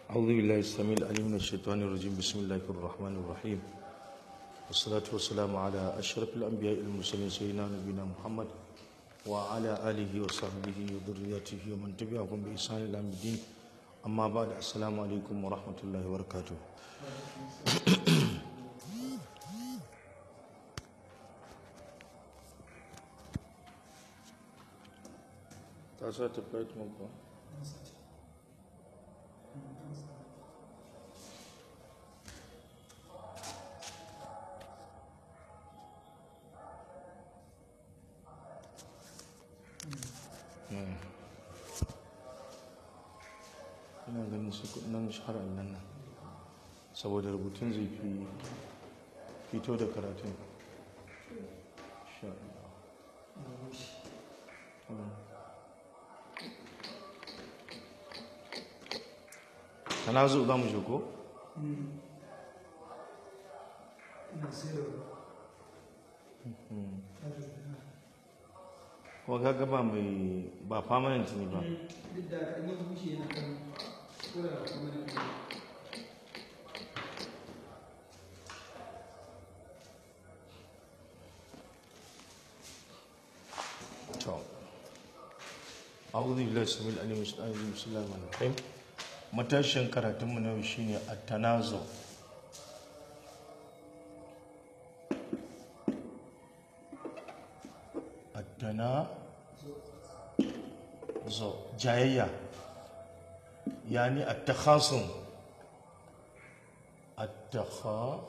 أعوذ بالله السميع العليم من الشيطان الرجيم بسم الله الرحمن الرحيم والصلاة والسلام على أشرف الأنبياء المرسلين سيدنا نبينا محمد وعلى آله وصحبه وذريته ومن تبعهم بإحسان إلى يوم الدين أما بعد السلام عليكم ورحمة الله وبركاته تاسع تبقيت مقبل ina ganin su nan shahara nan nan saboda rubutun zai fi fito da karatun Insha Allah. Mm. tanazu za mu shigo kuma kaga ba mai ba permanent ne ba duk da kan yi bushe yana kan kura kuma da to a'udhu billahi samil alim min shaitanir rajim matashin karatun mu na yau shine at-tanazu at-tanazu jayayya yani at-takhasum at-takha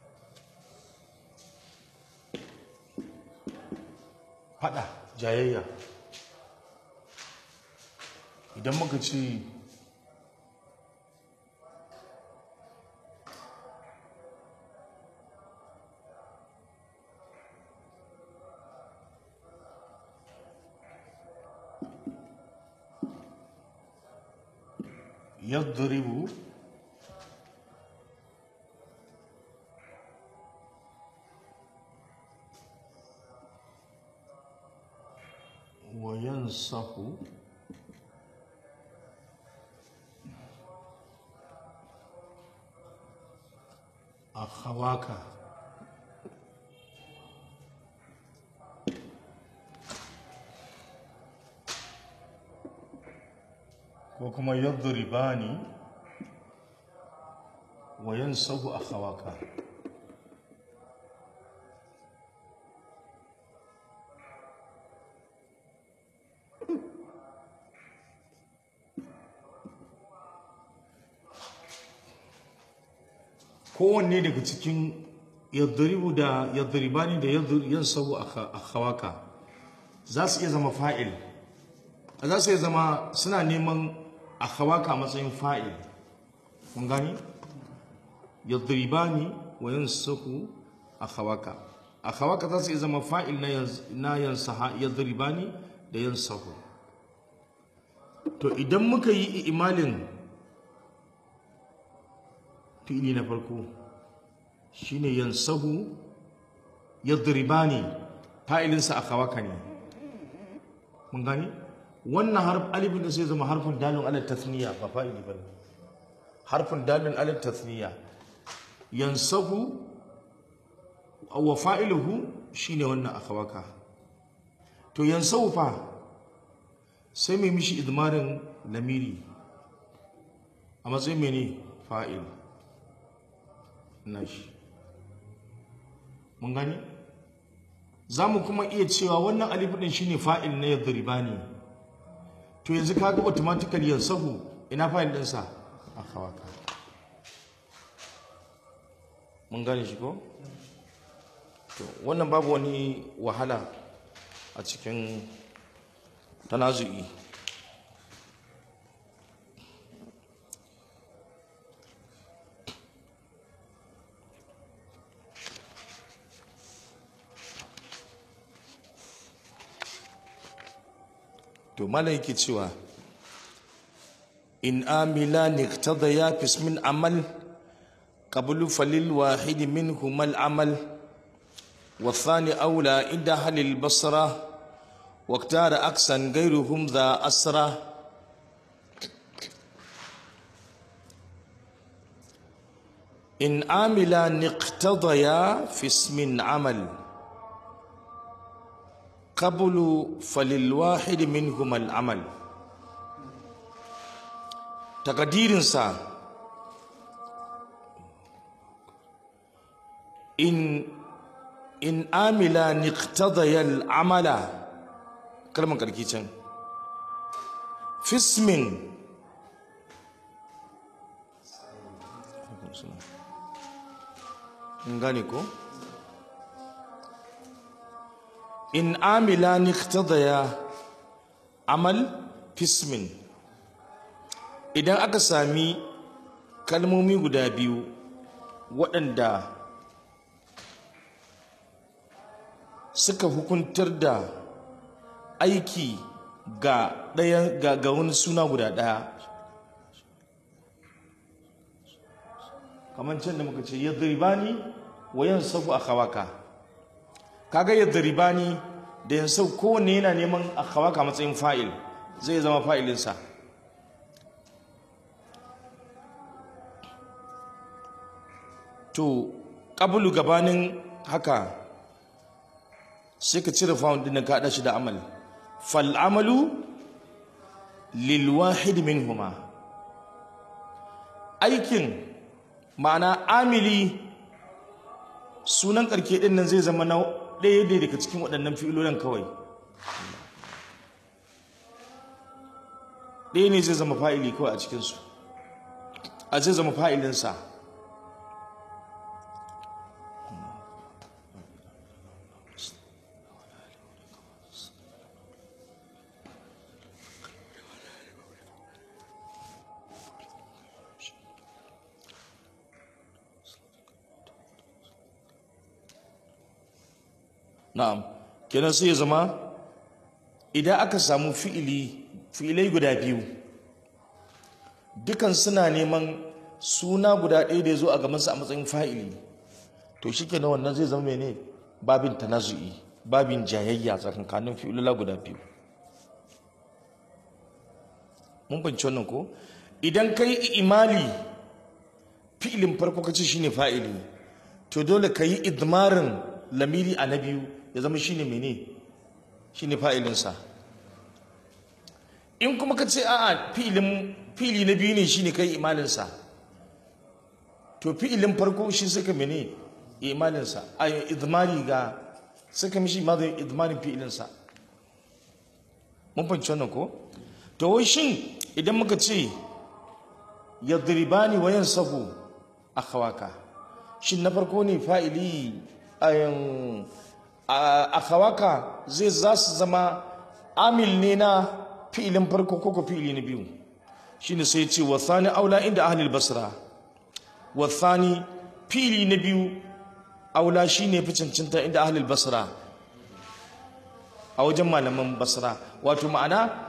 fada jayayya idan muka ce يضرب وينصح أخواك ko kuma yadribani wa yansahu akhawaka kowanne daga cikin yadribu da yadribani da yansahu akhawaka za su iya zama fa'il za su iya zama suna neman akhawaka matsayin fa'il kun gani yadribani wa yansahu akhawaka akhawaka za su iya zama fa'il na na yansaha yadribani da yansahu to idan muka yi imalin fi'ili na farko shine yansahu yadribani fa'ilinsa akhawaka ne mun gani wannan harf alifin da sai zama harfin dalin ala tasniya ba fa'ili bane harfin dalin ala tasniya yansahu wa fa'iluhu shine wannan akhawaka to yansahu fa sai mai mishi idmarin lamiri a matsayin mene fa'il nashi mun gani za mu kuma iya cewa wannan alifin din shine fa'il na yadribani to yanzu kaga automatically yansahu ina fa'il din sa akhawaka mun gane shi ko to wannan babu wani wahala a cikin tanazu'i to malam yake cewa in amila niktada ya fis min amal qablu falil wahid minhum al amal والثاني أولى عند أهل البصرة واختار أكسا غيرهم ذا أسرة in amila niqtadaya fi ismin amal qablu falil wahid minhum al amal takadirinsa in in amila niqtadaya al amala kalman karki can fismin gane ko in amila niqtadaya amal fismin idan aka sami kalmomi guda biyu waɗanda suka hukuntar da aiki ga ɗaya ga, ga wani suna guda ɗaya kamar can da muka ce yadribani wa yansafu akhawaka kaga yadribani da yansau kowanne yana neman akhawaka matsayin fa'il zai zama fa'ilinsa to qablu gabanin haka sai ka cire fa'un din ka hada shi da amal fal amalu lil wahid minhuma aikin ma'ana amili sunan karke din nan zai zama na ɗaya ne daga cikin waɗannan fi'ilolin kawai ɗaya ne zai zama fa'ili kawai a cikinsu a zai zama fa'ilinsa na'am kenan sai ya zama idan aka samu fi'ili fi'ilai guda biyu dukan suna neman suna guda ɗaya da ya zo a gabansa a matsayin fa'ili to shi kenan wannan zai zama ne babin tanazu'i babin jayayya tsakankanin fi'ilula guda biyu mun fahimci wannan ko idan kai imali fi'ilin farko kace shine fa'ili to dole ka yi idmarin lamiri a na biyu ya zama shine mene shine fa'ilinsa in kuma ka ce a'a fi'ilin fi'ili na biyu ne shine kai imalinsa to fi'ilin farko shi suka mene imalinsa a idmari ga suka mishi ma zai idmarin fi'ilinsa mun fahimci wannan ko to wai shin idan muka ce yadribani wa yansabu akhawaka shin na farko ne fa'ili ayan akhawaka zai za su zama amil ne na fi'ilin farko ko ko fi'ili na biyu shine sai ce wa thani aula inda ahli basra wa thani fi'ili na biyu aula shine fi cancanta inda ahli basra a wajen malaman basra wato ma'ana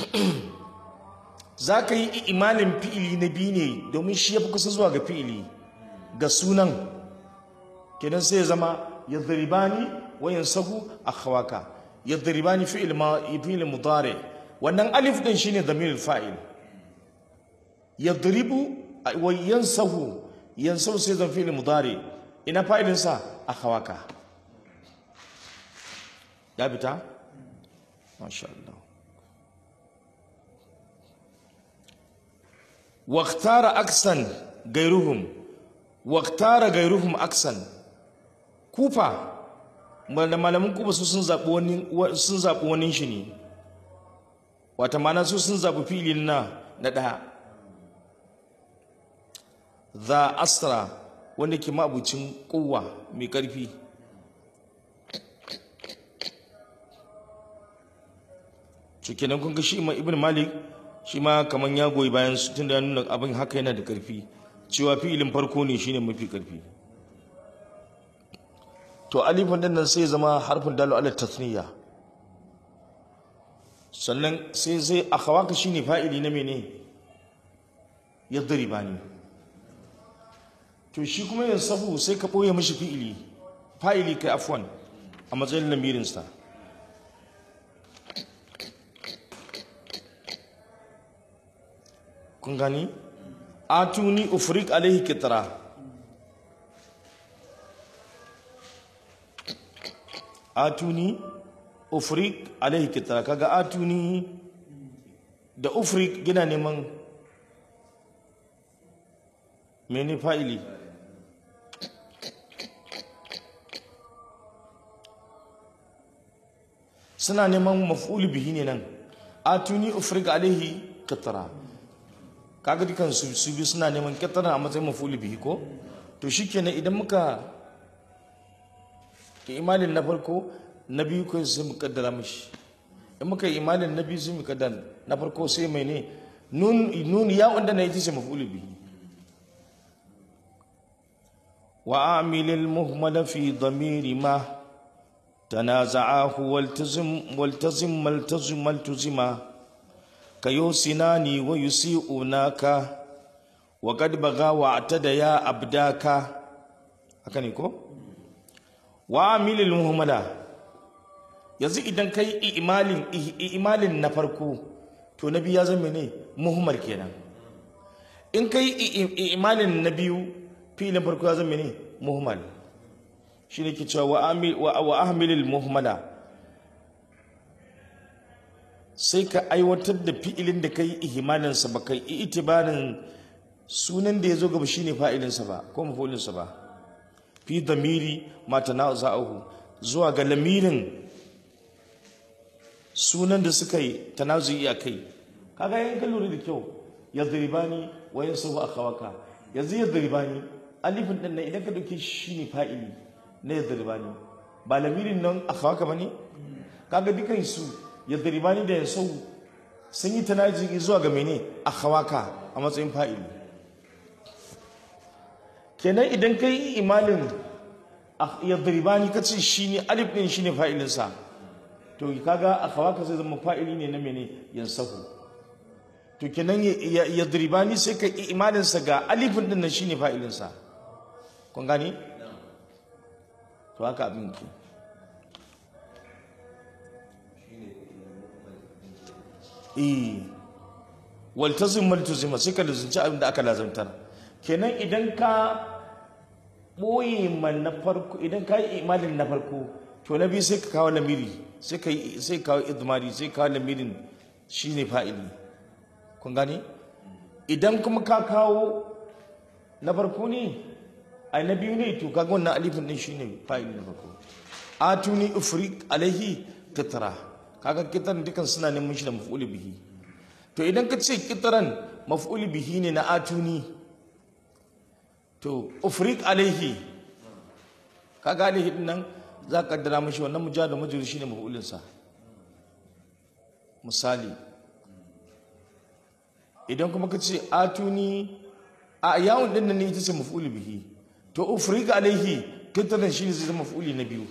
za ka yi imanin fi'ili na biyu ne domin shi ya fi kusa zuwa ga fi'ili ga sunan kenan sai ya zama yadribani wa yansabu akhawaka yadribani fi'il ma fi'il mudari wannan alif din shine damir fa'il yadribu wa yansahu yansahu sai zan fi'il mudari ina fa'ilin sa akhawaka ya bita masha Allah واختار أكسن غيرهم واختار غيرهم أكسن كوفا malaman kuba su sun zaɓi wani sun zaɓi wani shi ne wata mana su sun zaɓi filin na na ɗaya za astra wanda ke mabucin kowa mai ƙarfi cikinan kun ga shi ma ibn malik shi ma kamar ya goyi bayan su tunda ya nuna abin haka yana da karfi cewa fi'ilin farko ne shine mafi karfi to alifin din nan sai zama harfin dalu ala tasniya sannan sai sai akhawaka shine fa'ili na mene yadribani to shi kuma yin sabu sai ka boye mishi fi'ili fa'ili kai afwan a matsayin lamirinsa kun gani atuni ufrik alaihi kitra atuni ufrik alaihi kitara kaga atuni da ufrik gina neman mene fa'ili suna neman maf'ul bihi ne nan atuni ufrik alaihi kitara kaga dukan su su bi suna neman kitara a matsayin maf'ul bihi ko to shikenan idan muka imanin na farko na biyu ko sai mu kaddara mishi in muka yi imanin na biyu sai mu kaddara na farko sai mai ne nun nun ya wanda na yi ce maf'ul bihi wa amil al muhmal fi dhamir ma tanaza'ahu waltazim waltazim maltazim maltazima kayo sinani wa yusi'unaka wa qad baga wa atada ya abdaka haka ne ko wa amilil muhammada yanzu idan kai imalin imalin na farko to na biyu ya zama ne muhammad kenan in kai imalin na biyu filin farko ya zama ne muhammad shi ne ke cewa wa ahmilil muhammada sai ka aiwatar da fi'ilin da kai ihimalinsa ba kai itibarin sunan da ya zo gaba shine fa'ilinsa ba ko mafolinsa ba fi damiri mata na za'ahu zuwa ga lamirin sunan da suka yi tanazuyi a kai kaga yan kan lura da kyau ya zaribani wa yin sabu a kawaka yanzu ya zaribani alifin ɗin nan idan ka ɗauke shi ne fa'ili na ya zaribani ba lamirin nan a kawaka ba ne kaga dukan su ya zaribani da ya sau sun yi tanazuyi zuwa ga mene a kawaka a matsayin fa'ili kenan idan ka yi imalin yadribani ka ce shi ne alif ɗin shi ne fa'ilinsa to kaga a kawaka zai zama fa'ili ne na mene yansahu to kenan yadribani sai ka yi imalinsa ga alifin ɗin nan shi ne fa'ilinsa kun gani? to haka abin ke eh waltazim maltazima sai ka lazunci abin da aka lazantar kenan idan ka ɓoye man na farko idan ka yi imanin na farko to na biyu sai ka kawo lamiri sai ka sai kawo idmari sai kawo lamirin shine fa'ili kun gane idan kuma ka kawo na farko ne ai na biyu ne to kaga wannan alifin din shine fa'ili na farko atuni ufrik alaihi kitara kaga kitaran dukan suna neman shi da maf'ul bihi to idan ka ce kitaran maf'ul bihi ne na atuni to ufrik alaihi kaga alaihi din nan za ka kaddara mashi wannan mujahid da majrur shine maf'ulin sa misali idan kuma ka ce atuni a yawon din nan ne ita ce maf'ul bihi to ufrik alaihi kitaran shine zai zama maf'uli na biyu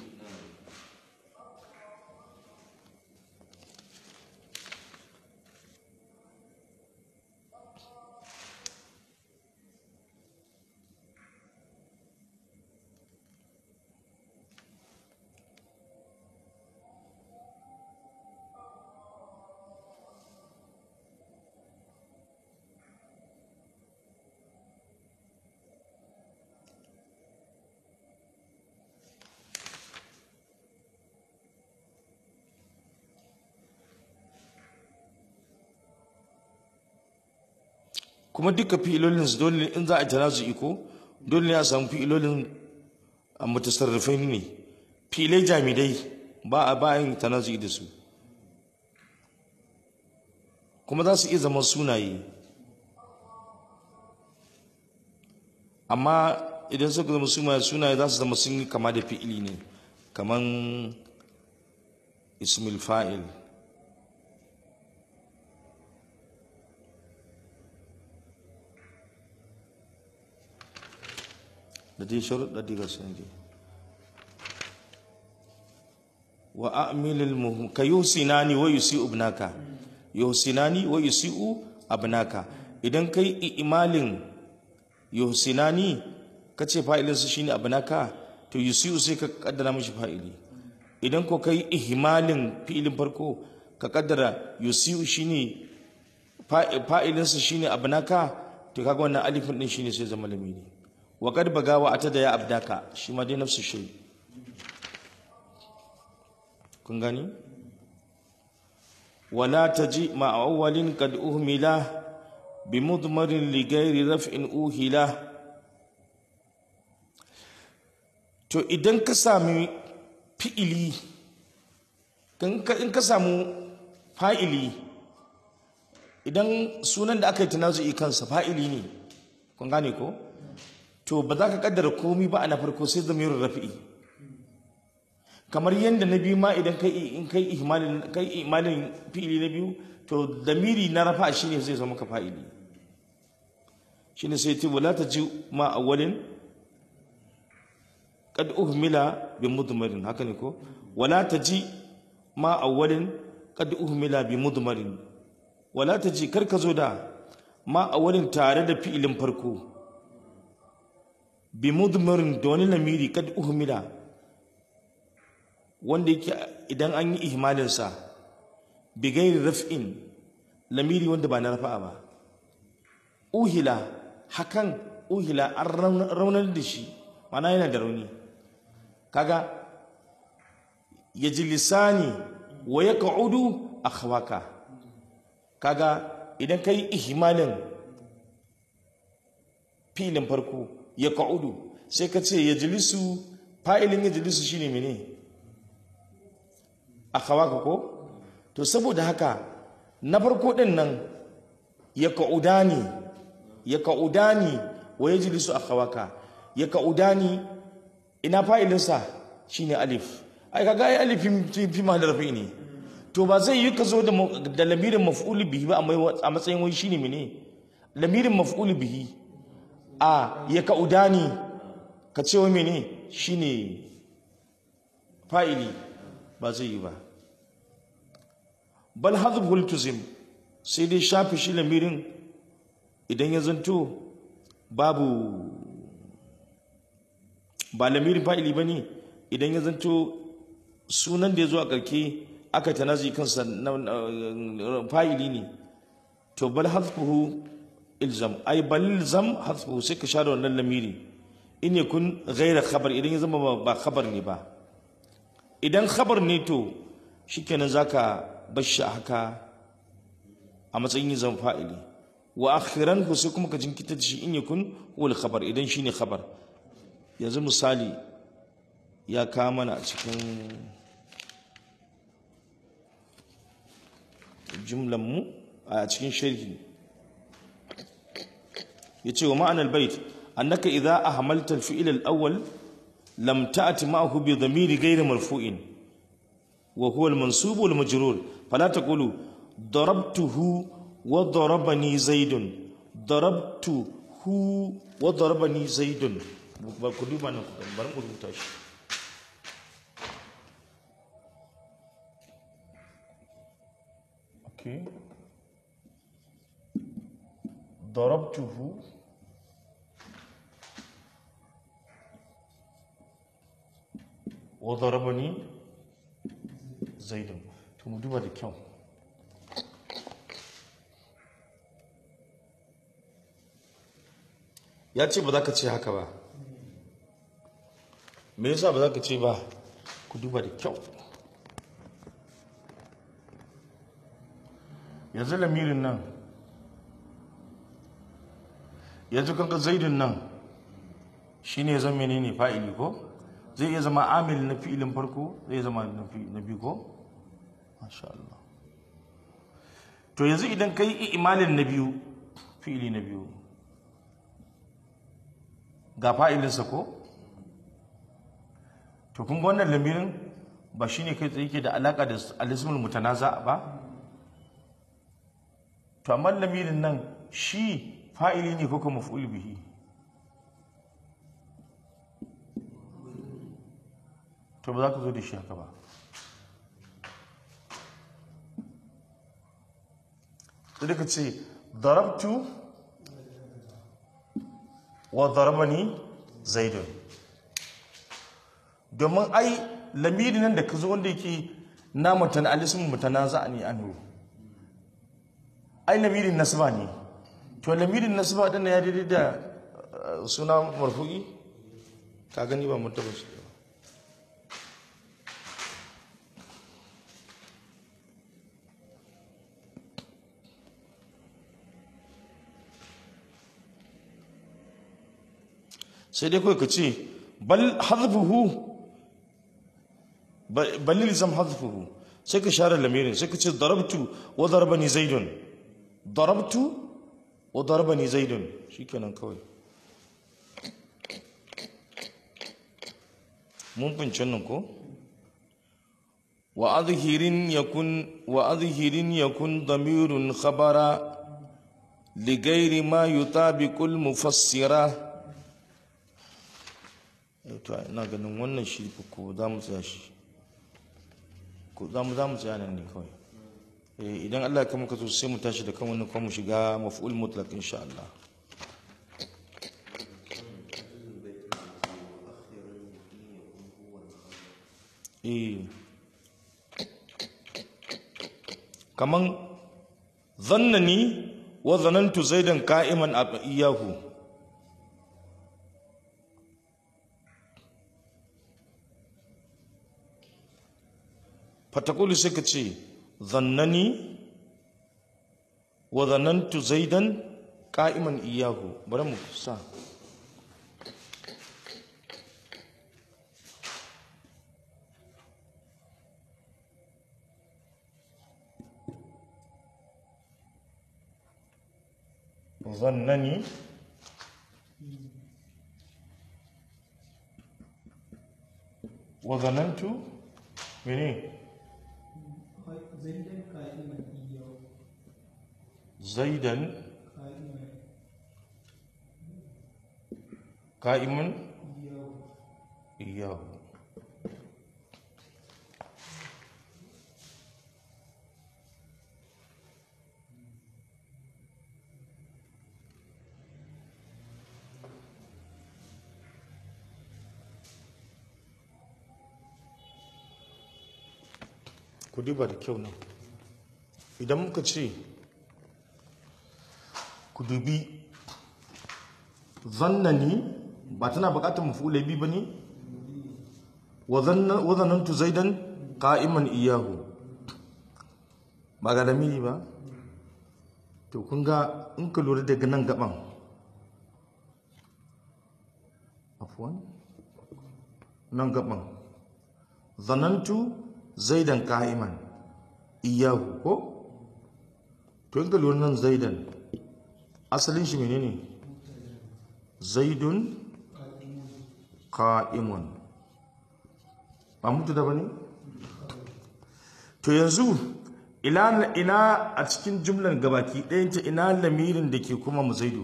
kuma duka fi'ilolin su dole in za a jira su iko dole ne a samu fi'ilolin a mutasarrifai ne fi'ilai jamidai ba a bayan tanazu da su kuma za su iya zama sunaye amma idan suka zama sunaye sunaye za su zama sun yi kama da fi'ili ne kaman ismil fa'il da dai sharuɗa diga sun dai wa a'milil muhim ka yusinani wa yusi'u ibnaka yusinani wa yusi'u abnaka idan kai imalin yusinani kace fa'ilin su shine abnaka to yusi'u sai ka kaddara mishi fa'ili idan ko kai ihmalin fi'ilin farko ka kaddara yusi'u shine fa'ilin su shine abnaka to kaga wannan alifin din shine sai zama lamini wa qad bagawa atada ya abdaka shi ma dai nafsu shay kun gani wala taji ma awwalin kad uhmila bi mudmarin li ghairi raf'in uhila to idan ka sami fi'ili in ka in ka samu fa'ili idan sunan da aka yi tanazu'i kansa fa'ili ne kun gane ko to ba za ka kaddara komi ba a na farko sai zamirin rafi'i kamar yadda na biyu ma idan kai in kai ihmalin kai ihmalin fi'ili na biyu to damiri na rafa shine zai zama ka fa'ili shine sai ce wala taji ma awwalin qad uhmila bi mudmarin haka ne ko wala taji ma awwalin qad uhmila bi mudmarin wala taji karka zo da ma awwalin tare da fi'ilin farko bi mudmarin da wani lamiri kad uhmila wanda yake idan an yi ihmalinsa bi gairi raf'in lamiri wanda ba na rafa'a ba uhila hakan uhila an raunar da shi mana yana da rauni kaga ya ji lisani wa ya ka'udu a khawaka kaga idan ka yi ihmalin filin farko ya ka'udu sai ka ce ya jilisu fa'ilin ya jilisu shine mene a kawaka ko to saboda haka na farko din nan ya ka'udani ya ka'udani wa ya jilisu a kawaka ya ka'udani ina fa'ilinsa shine alif ai kaga ai alifin fi ma da rafi ne to ba zai yi ka zo da da lamirin maf'ul bihi ba a matsayin wai shine mene lamirin maf'ul bihi a ya ka'udani ka ce wa mene shine fa'ili ba zai yi ba bal hadhul tuzim sai dai shafi shi lamirin idan ya zanto babu ba lamirin fa'ili ba ne idan ya zanto sunan da ya zo a ƙarke aka tanazi kansa fa'ili ne to bal hadfuhu ilzam ai bal ilzam hadfuhu sai ka share wannan lamiri in yakun ghaira khabar idan ya zama ba khabar ne ba idan khabar ne to shikenan zaka bar shi haka a matsayin yin zama fa'ili wa akhiran ku sai kuma ka jinkita da shi in yakun wal khabar idan shine khabar yanzu misali ya kawo mana a cikin jumlan mu a cikin sharhi yace wa ma'anar bait annaka idza ahmalta al-fi'l al-awwal lam ta'ti ma'ahu bi dhamiri ghayri marfu'in wa huwa al-mansub wal-majrur fala taqulu darabtuhu wa darabani zaidun darabtuhu wa darabani zaidun ba ku duba nan bari ku rubuta shi okay darabtuhu wa darabani zaidun to mu duba da kyau ya ce ba za ka ce haka ba me yasa ba za ka ce ba ku duba da kyau yanzu lamirin nan yanzu kanka zaidun nan shi ne zan menene fa'ili ko zai iya zama amil na fi'ilin farko zai zama na biyu ko masha Allah to yanzu idan ka yi imalin na biyu fi'ili na biyu ga fa'ilinsa ko to kun ga wannan lamirin ba shine kai tsaye ke da alaka da alismul mutanaza ba to amma lamirin nan shi fa'ili ne ko kuma maf'ul bihi to ba za ka zo da shi haka ba sai ka ce darabtu wa darabani zaidun domin ai lamiri nan da ka zo wanda yake na mutane alisun mutana za a ne anhu ai lamirin nasba ne to lamirin nasba din ya daidai da suna marfu'i ka gani ba mutaba shi sai dai kawai ka ce bal hadfuhu bal ilzam hadfuhu sai ka share lamirin sai ka ce darabtu wa darabani zaidun darabtu wa darabani zaidun shikenan kawai mun fince nan ko wa adhirin yakun wa adhirin yakun damirun khabara ligairi ma yutabiqul mufassira to ina ganin wannan shi ko za mu tsaya shi ko za mu za mu tsaya nan ne kawai eh idan Allah ya kama ka so sai mu tashi da kan wannan kuma mu shiga maf'ul mutlaq insha Allah eh kaman zannani wa zanantu zaidan qa'iman iyahu fatakulu sai ka ce zannani wa zanantu zaidan qa'iman iyahu bari mu sa ظنني وظننت مني زيدا قائما إياه زيدا قائما قائما إياه إياه ku duba da kyau nan idan muka ce ku dubi zannani ba tana bukatar mafulai bi ba ne wa zanantu zaidan qa'iman iyahu ba ga lamiri ba to kun ga in ka lura daga nan gaban afwan nan gaban zanantu zaidan qa'iman iyahu ko to in ka lura nan zaidan asalin shi menene zaidun qa'imun ba mutu da bane to yanzu ina ina a cikin jumlar gabaki ɗayan ta ina lamirin da ke kuma mu zaidu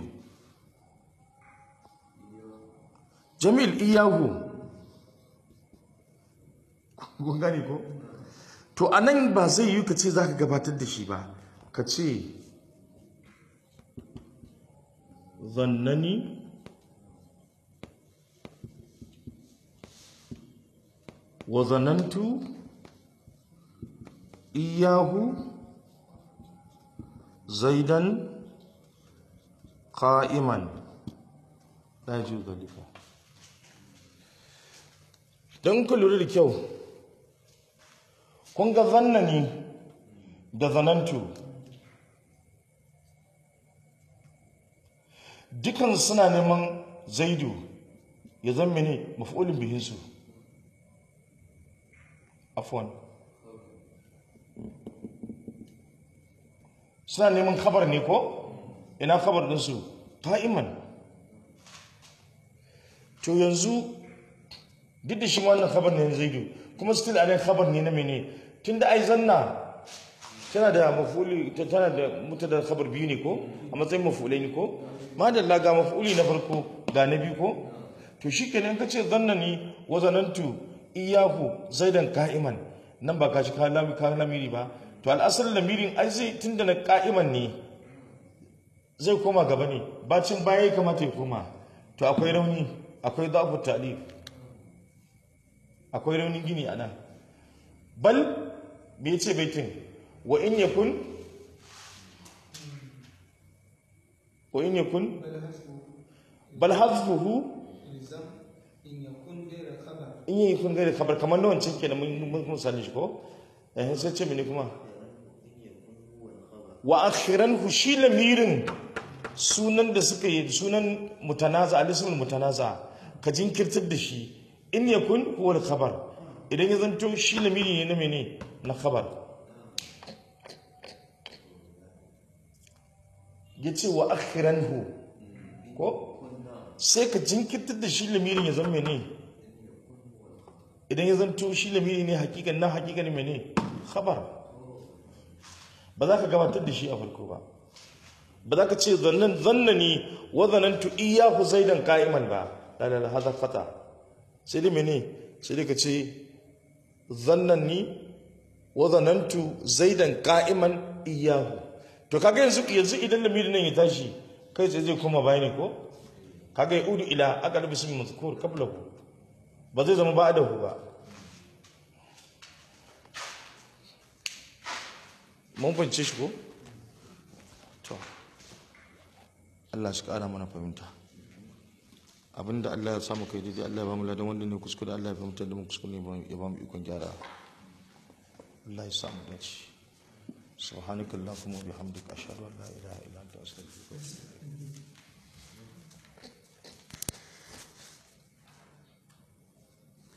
jamil iyahu kun gane ko to anan ba zai yi ka ce za ka gabatar da shi ba ka ce zannani wa zanantu iyahu zaidan qa'iman la yajuz zalika don ku lura da kyau kun ga zannani da zanantu dukan suna neman zaidu ya zama ne maf'ulin bihinsu afwan suna neman khabar ne ko ina khabar ɗinsu qa'iman to yanzu duk da shi ma wannan khabar ne na zaidu kuma still a khabar ne na mene tunda ai zanna tana da mafuli tana da mutada khabar biyu ne ko a matsayin mafulai ne ko madalla ga mafuli na farko ga na biyu ko to shikenan ka ce zanna ni wa zanantu iyahu zaidan ka'iman nan ba ka shi ka lami ka lamiri ba to al'asar lamirin ai zai tunda na ka'iman ne zai koma gaba ne bacin baya ya kamata ya koma to akwai rauni akwai zafu ta'lif akwai raunin gini a nan bal me ce baitin wa in yakun wa in yakun بل حسبه bal hazfuhu إلزام إن يكون غير خبر in yi kun gari kabar kamar na wancan kenan mun mun mun sani shi ko eh sai ce mini kuma wa akhiran hu shi lamirin sunan da suka yi sunan mutanaza alismul mutanaza ka jinkirtar da shi in yakun huwa al-khabar idan ya zanto shi lamiri ne na mene na khabar yace wa akhiranhu ko sai ka jinkirtar da shi lamirin ya zama mene idan ya zanto shi lamiri ne hakikan na hakikan mene khabar ba za ka gabatar da shi a farko ba ba za ka ce zannan zannani wa zanantu iyyahu zaidan qa'iman ba la la la hada fata sai dai mene sai dai ka ce zannani wa zanantu zaidan qa'iman iyyahu to kaga yanzu yanzu idan lamirin nan ya tashi kai sai zai koma bayani ko kaga ya udu ila aqal bismi mazkur qablahu ba zai zama ba'dahu ba mun fahimce shi ko to Allah shi kara mana fahimta abinda Allah ya samu kai daidai Allah ya ba mu ladan wanda ne kuskure Allah ya fahimta da mu kuskure ya ba mu ikon gyara Allah ya samu dace subhanakallahumma wa bihamdika ashhadu an la ilaha illa anta astaghfiruka wa atubu ilaik